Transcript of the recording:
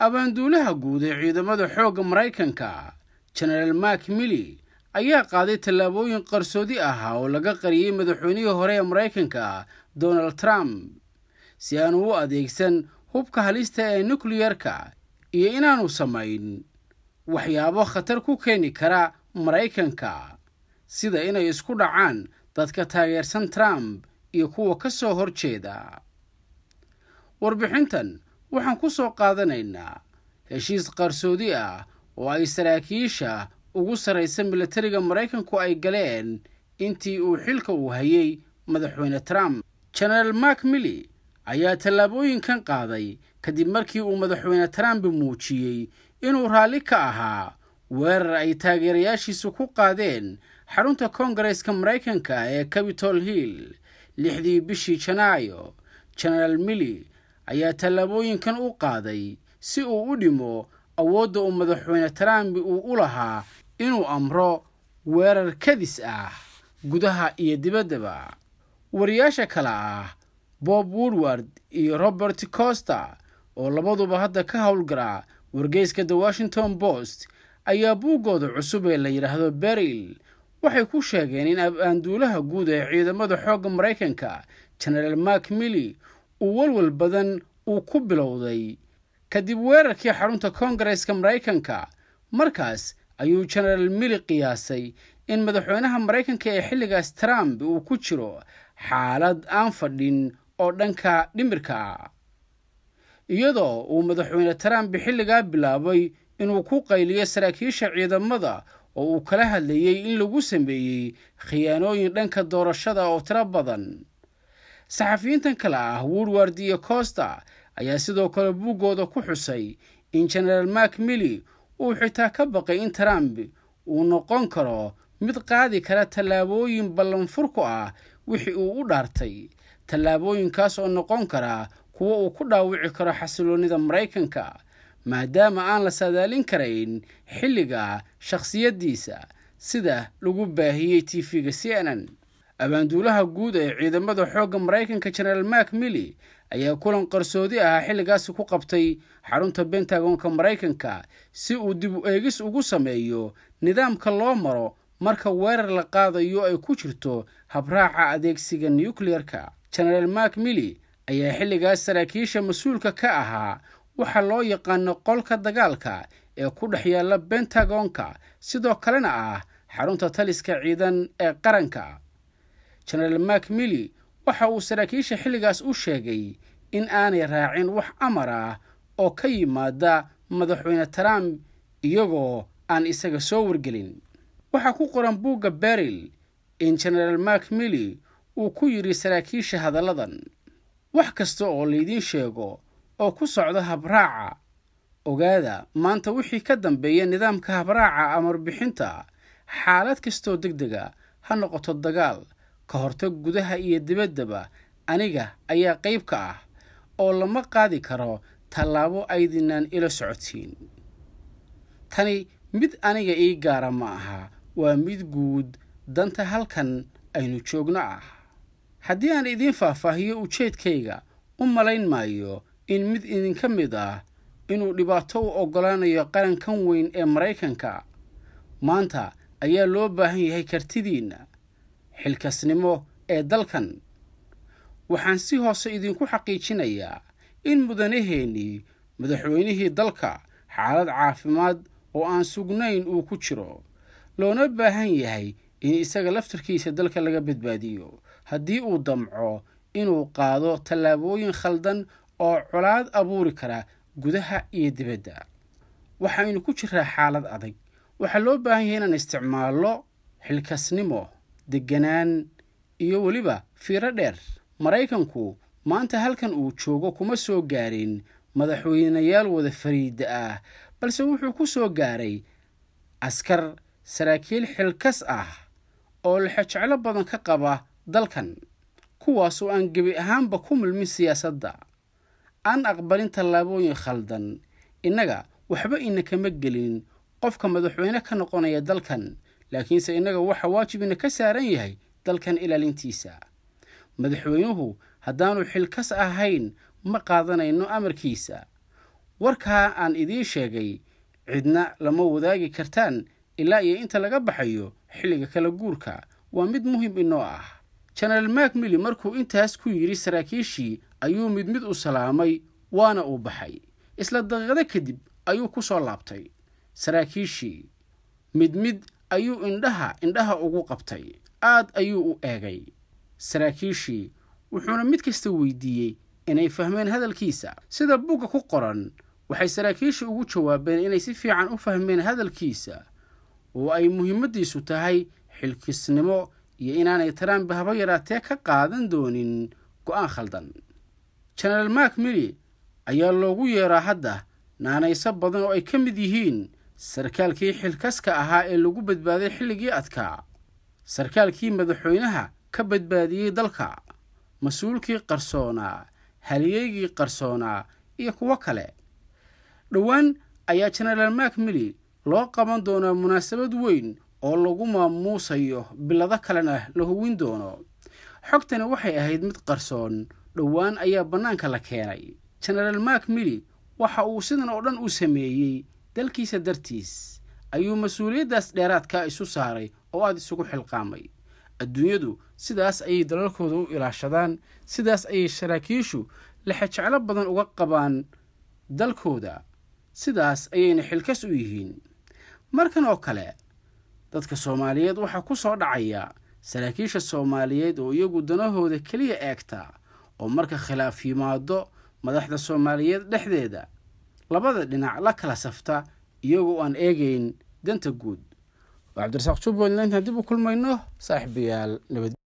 abaanduulaha guud ee ciidamada xoogga maraykanka genaraal mak milli ayaa qaaday tallaabooyin qarsoodi ah oo laga qariyey madaxweynihii hore ee maraykanka donald trump si aanu u adeegsan hubka halista ee nukliyarka iyo inaanu samayn waxyaabo khatar ku keeni kara maraykanka sida inay isku dhacaan dadka taageersan trump iyo kuwa ka soo hor jeeda warbixintan waxaan ku soo qaadanaynaa heshiis qarsoodi ah oo ay saraakiisha ugu sarraysa milatariga maraykanku ay galeen intii uu xilka uu hayay madaxweyne trump genaraal mak milli ayaa tallaabooyinkan qaaday kadib markii uu madaxweyne trump muujiyey inuu raalli ka ahaa weerar ay taageerayaashiisu ku qaadeen xarunta koongareeska maraykanka ee capitol hill lixdii bishii janaayo genaraal milli ayaa tallaabooyinkan u qaaday si uu u dhimo awoodda uu madaxweyne trump uu u lahaa inuu amro weerar kadis ah gudaha iyo dibaddaba wariyaasha kale ah bob woodward iyo robert coster oo labaduba hadda ka howlgara wargeyska the washington post ayaa buuggooda cusub ee la yidhaahdo beril waxay ku sheegeen in abaanduulaha guud ee ciidamada xoogga maraykanka genaraal mak milli uu walwal badan uu ku bilowday kadib weerarkii xarunta koongareeska maraykanka markaas ayuu genaraal milli qiyaasay in madaxweynaha maraykanka ee xilligaas trump uu ku jiro xaalad aan fadhin oo dhanka dhimirka ah iyadoo uu madaxweyne trump xilligaa bilaabay inuu ku qayliyo saraakiisha ciidamada oo uu kala hadlayey in lagu sameeyey khiyaanooyin dhanka doorashada oo tiro badan saxafiyiintan kale ah woodward iyo coster ayaa sidoo kale buuggooda ku xusay in genaraal mak milli uu xitaa ka baqay in trump uu noqon karo mid qaadi kara tallaabooyin ballanfurku ah wixii uu u dhaartay tallaabooyinkaas oo noqon kara kuwa uu ku dhaawici karo xasiloonnida maraykanka maadaama aan la saadaalin karayn xilliga shakhsiyaddiisa sida lagu baahiyey tv-ga c n n abaanduulaha guud ee ciidamada xoogga maraykanka genaraal mak milli ayaa kulan qarsoodi ah xilligaasi ku qabtay xarunta bentagonka maraykanka si uu dib u eegis ugu sameeyo nidaamka loo maro marka weerar la qaadayo ay ku jirto habraaca adeegsiga nukliyarka genaraal mak milli ayaa xilligaas saraakiisha mas-uulka ka ahaa waxaa loo yaqaano qolka dagaalka ee ku dhex yaalla bentagonka sidoo kalena ah xarunta taliska ciidan ee qaranka genaraal mak milli waxa uu saraakiisha xilligaas u sheegay in aanay raacin wax amar ah oo ka yimaada madaxweyne trump iyagoo aan isaga soo wargelin waxaa ku qoran buugga beril in genaraal mak milli uu ku yidhi saraakiisha hadalladan wax kasta oo laydiin sheego oo ku socda habraaca ogaada maanta wixii ka dambeeya nidaamka habraaca amar bixinta xaalad kastoo deg dega ha noqoto dagaal ka hortag gudaha iyo dibaddaba aniga ayaa qayb ka ah oo lama qaadi karo tallaabo aydinaan ila socodsiin tani mid aniga ii gaara ma aha waa mid guud danta halkan aynu joogno ah haddii aan idiin faahfaahiyo ujeedkayga u malayn maayo in mid idinka mid ah inuu dhibaato u oggolaanayo qarankan weyn ee maraykanka maanta ayaa loo baahan yahay kartidiinna xilkasnimo ee dalkan waxaan si hoose idinku xaqiijinayaa in mudanaheennii madaxweynihii dalka xaalad caafimaad oo aan sugnayn uu ku jiro loona baahan yahay in isaga laftarkiisa dalka laga badbaadiyo haddii uu damco inuu qaado tallaabooyin khaldan oo colaad abuuri kara gudaha iyo dibadda waxaynu ku jiraa xaalad adag waxaa loo baahan yahay inaan isticmaalno xilkasnimo degganaan iyo weliba fiiro dheer maraykanku maanta halkan uu joogo kuma soo gaarin madaxweynayaal wada fariida ah balse wuxuu ku soo gaaray askar saraakiil xilkas ah oo lexejeclo badan ka qaba dalkan kuwaasoo aan gebi ahaanba ku milmin siyaasadda aan aqbalin tallaabooyin khaldan innaga waxba ina kama gelin qofka madaxweyne ka noqonaya dalkan laakiinse innaga waxa waajib ina ka saaran yahay dalkan ilaalintiisa madaxweynuhu haddaanu xilkas ahayn ma qaadanayno amarkiisa warkaa aan idiin sheegay cidna lama wadaagi kartaan ilaa iyo inta laga baxayo xilliga kala guurka waa mid muhim inoo ah jenaraal macmilli markuu intaas ku yidhi saraakiishii ayuu mid mid u salaamay waana uu baxay isla daqiiqado kadib ayuu ku soo laabtay saraakiishii mid mid ayuu indhaha indhaha ugu qabtay aad ayuu u eegay saraakiishii wuxuuna mid kasta weydiiyey inay fahmeen hadalkiisa sida bugga ku qoran waxay saraakiishii ugu jawaabeen inay si fiican u fahmeen hadalkiisa oo ay muhiimaddiisu tahay xilkisnimo iyo inaanay trump haba yaraatee ka qaadan doonin go'aan khaldan jenaraal macmilli ayaa loogu yeeraa hadda naanayso badan oo ay ka mid yihiin sarkaalkii xilkaska ahaa ee lagu badbaaday xilligii adkaa sarkaalkii madaxweynaha ka badbaadiyey dalka mas-uulkii qarsoonaa haliyeygii qarsoonaa iyo kuwo kale dhowaan ayaa jenaraal macmilli loo qaban doonaa munaasabad weyn oo lagu maamuusayo bilado kalena la hubin doono xogtani waxay ahayd mid qarsoon dhowaan ayaa bannaanka la keenay jenaraal macmilli waxa uu sidan oo dhan u sameeyey dalkiisa dartiis ayuu mas-uuliyaddaas dheeraadka isu saaray oo aada isugu xilqaamay adduunyadu sidaas ayay dalalkooda u ilaashadaan sidaas ayay saraakiishu lexejeclo badan uga qabaan dalkooda sidaas ayayna xilkas u yihiin markan oo kale dadka soomaaliyeed waxaa ku soo dhacaya saraakiisha soomaaliyeed oo iyagu danahooda keliya eegta oo marka khilaaf yimaado madaxda soomaaliyeed dhexdeeda labada dhinac la kala safta iyagoo aan eegayn danta guud waa cabdirasaaq jubbaland intaan dib u kulmayno saaxiibayaal nabad